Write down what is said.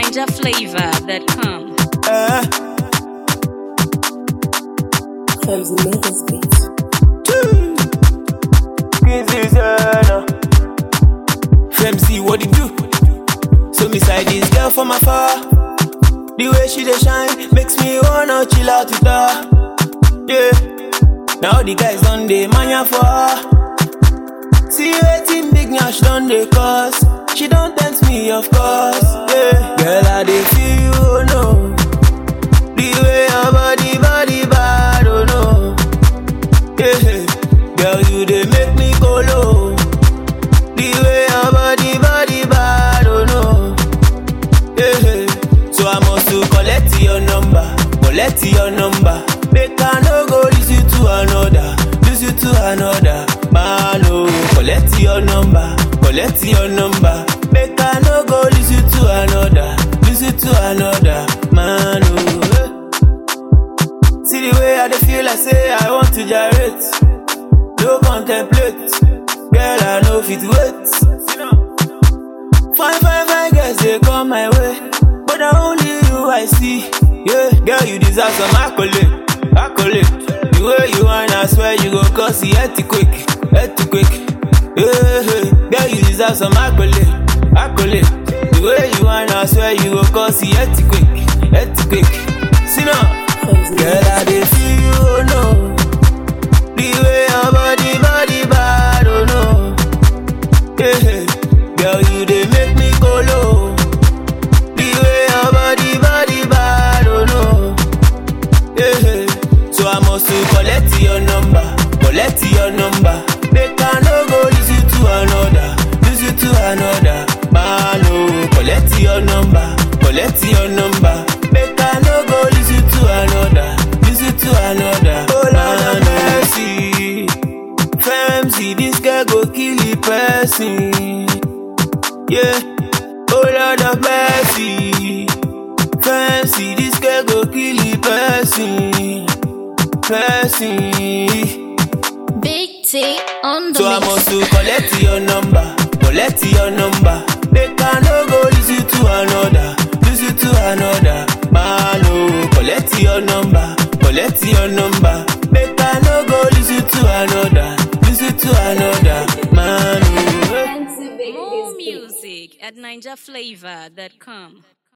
NinjaFlavor.com. Uh, Clumsy Maker's Beats. this is uh, Femzy, what it do? So me side this girl from afar. The way she dey shine makes me wanna chill out with her. Yeah. Now the guys on the mania for her. See waiting big nash done the cause. She don't tempt me, of course. Yeah. Girl, I dey feel you, oh no. The way your body, body bad, oh no. Yeah. Girl, you dey make me go low. The way your body, body bad, oh no. Yeah. So I must to collect your number, collect your number. Make I no go listen to another, listen to another. Man, oh, collect your number, collect your number. Make I no go listen to another, listen to another. Man, oh. eh. See the way I dey feel, I say I want to gyrate. No contemplate, girl, I know fit wait. Fine, fine, fine girls, they come my way. But na only you I see. Yeah, girl, you deserve some accolade. Accolade. The way you want, I swear you go cause the earthquake. Earthquake. Yeah, yeah. girl, you deserve some accolade. Accolade. The way you want, I swear you go cause the earthquake. Earthquake. See now. Clumsy Girl, I dey feel you, oh no. The way your body, body bad, oh no. Yeah, girl, you dey make me go low. The way your body, body bad, oh no. Yeah, so I must to collect your number, collect your number. Make I no go listen to another, listen to another. Man, oh, collect your number, collect your number. Make I no go listen to another, listen to another. Oh, Lord have mercy. Femzy, this girl go kill the person. Yeah, oh Lord of mercy. Fancy, this girl go kill the person. Person. Big T on the So I mix. must to collect your number, collect your number. Make I no go listen to another, listen to another. Man, oh, collect your number, collect your number. Make I no go listen to another, listen to another. Man, oh. Clumsy Maker's More Beats. music at NinjaFlavor.com.